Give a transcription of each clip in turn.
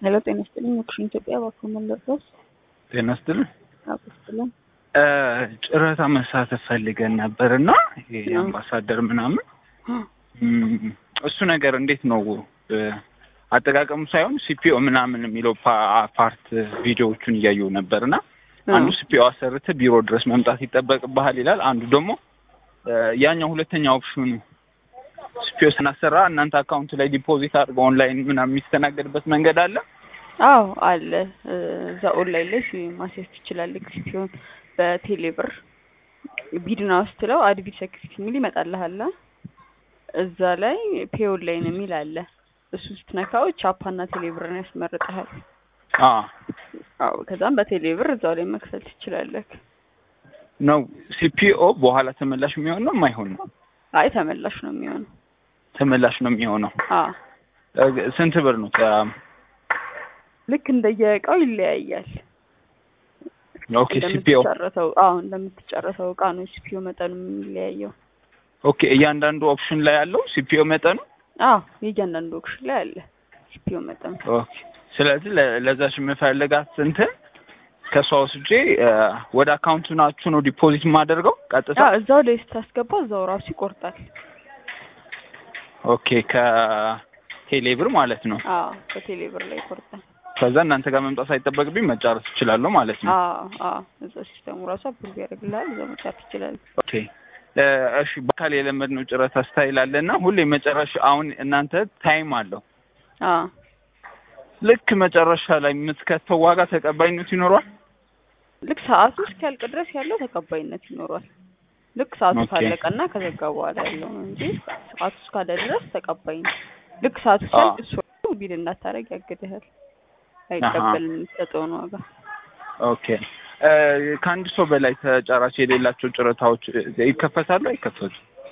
ሄሎ ጤና ይስጥልኝ ኦክሽን ኢትዮጵያ እባክዎ መለስ ጤና ይስጥልኝ። አቆስጥልን ጨረታ መሳተፍ ፈልገን ነበር እና የአምባሳደር ምናምን እም፣ እሱ ነገር እንዴት ነው አጠቃቀሙ ሳይሆን ሲፒኦ ምናምን የሚለው ፓ- ፓርት ቪዲዮዎቹን እያየሁ ነበር እና አንዱ ሲፒኦ አሰርተህ ቢሮ ድረስ መምጣት ይጠበቅብሃል ይላል። አንዱ ደግሞ ያኛው ሁለተኛ ኦፕሽኑ ሲፒኦ ስናሰራ እናንተ አካውንት ላይ ዲፖዚት አድርገው ኦንላይን ምናምን የሚስተናገድበት መንገድ አለ። አዎ አለ እዛ ኦንላይን ላይ ሲ- ማስያዝ ትችላለህ ሲሆን በቴሌ ብር ቢድና ስትለው አድቢት ሴክሪቲ የሚል ይመጣልሃል እዛ ላይ ፔ ኦንላይን የሚል አለ እሱ ስትነካው ቻፓና ቴሌ ብርን ያስመርጥሃል አ አዎ ከዛም በቴሌ ብር እዛው ላይ መክፈል ትችላለህ ነው ሲፒኦ በኋላ ተመላሽ የሚሆን ነው የማይሆን ነው? አይ ተመላሽ ነው የሚሆነው ተመላሽ ነው የሚሆነው። አ እ፣ ስንት ብር ነው? ተ- ልክ እንደየእቃው ይለያያል ኦኬ ሲፒኦ እንደምትጨረሰው አዎ እንደምትጨረሰው እቃ ነው ሲፒኦ መጠኑ የሚለያየው ኦኬ እያንዳንዱ ኦፕሽን ላይ ያለው ሲፒኦ መጠኑ አዎ የእያንዳንዱ ኦክሽን ላይ አለ ሲፒኦ መጠኑ ኦኬ ስለዚህ ለ- ለዛች የምፈልጋት እንትን ከሷ ወስጄ እ፣ ወደ አካውንቱ ናችሁ ነው ዲፖዚት የማደርገው ቀጥታ አዎ እዛው ላይ ስታስገባ እዛው ራሱ ይቆርጣል ኦኬ ከቴሌ ብር ማለት ነው አዎ በቴሌ ብር ላይ ይቆርጣል ከዛ እናንተ ጋር መምጣት ሳይጠበቅብኝ መጫረስ እችላለሁ ማለት ነው አዎ አዎ እዛ ሲስተሙ ራሱ አፕሩቭ ያደርግልሃል እዛ መጫት ትችላለህ ኦኬ እ፣ እሺ በአካል የለመድነው ጨረታ ስታይል አለ እና ሁሌ መጨረሻ አሁን እናንተ ታይም አለው አዎ ልክ መጨረሻ ላይ የምትከተው ዋጋ ተቀባይነት ይኖረዋል ልክ ሰዓቱ እስኪያልቅ ድረስ ያለው ተቀባይነት ይኖሯል ልክ ሰዓቱ ኦኬ። ካለቀና ከዘጋ በኋላ ያለው ነው እንጂ ሰዓቱ እስካለ ድረስ ተቀባይ ነው ልክ ሰዓቱ ሲያልቅ እሱ ራሱ ቢል እንዳታረግ ያግድሃል አይቀበልም የምትሰጠውን ዋጋ ኦኬ እ፣ ከአንድ ሰው በላይ ተጫራች የሌላቸው ጨረታዎች እ፣ ይከፈታሉ አይከፈቱ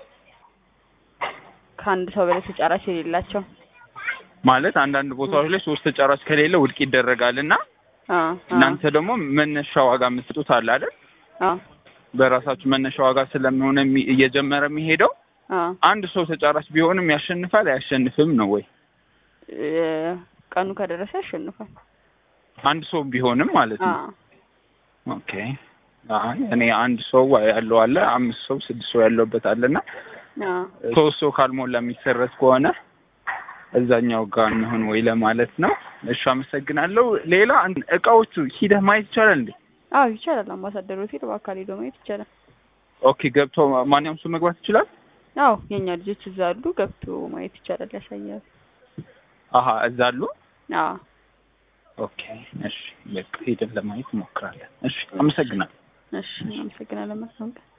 ከአንድ ሰው በላይ ተጫራች የሌላቸው ማለት አንዳንድ ቦታዎች ላይ ሶስት ተጫራች ከሌለ ውድቅ ይደረጋል እና አ አ እናንተ ደግሞ መነሻ ዋጋ የምትሰጡት አለ አይደል አ በራሳችሁ መነሻ ዋጋ ስለሚሆነ የሚ- እየጀመረ የሚሄደው አ አንድ ሰው ተጫራች ቢሆንም ያሸንፋል አያሸንፍም ነው ወይ እ፣ ቀኑ ከደረሰ ያሸንፋል አንድ ሰው ቢሆንም ማለት አ ነው ኦኬ አይ እኔ አንድ ሰው ያለው አለ አምስት ሰው ስድስት ሰው ያለውበት አለና አ ሶስት ሰው ካልሞላ የሚሰረዝ ከሆነ እዛኛው ጋር እንሆን ወይ ለማለት ነው። እሺ አመሰግናለሁ። ሌላ አንድ- እቃዎቹ ሂደህ ማየት ይቻላል እንዴ? አዎ ይቻላል አምባሳደር ሆቴል በአካል ሄዶ ማየት ይቻላል ኦኬ ገብቶ ማንኛውም ሰው መግባት ይችላል? አዎ የእኛ ልጆች እዛ አሉ ገብቶ ማየት ይቻላል ያሳያል አሀ እዛ አሉ። አዎ ኦኬ እሺ በቃ ሄደን ለማየት እንሞክራለን። እሺ አመሰግናለሁ። እሺ አመሰግናለን መልካም ቀን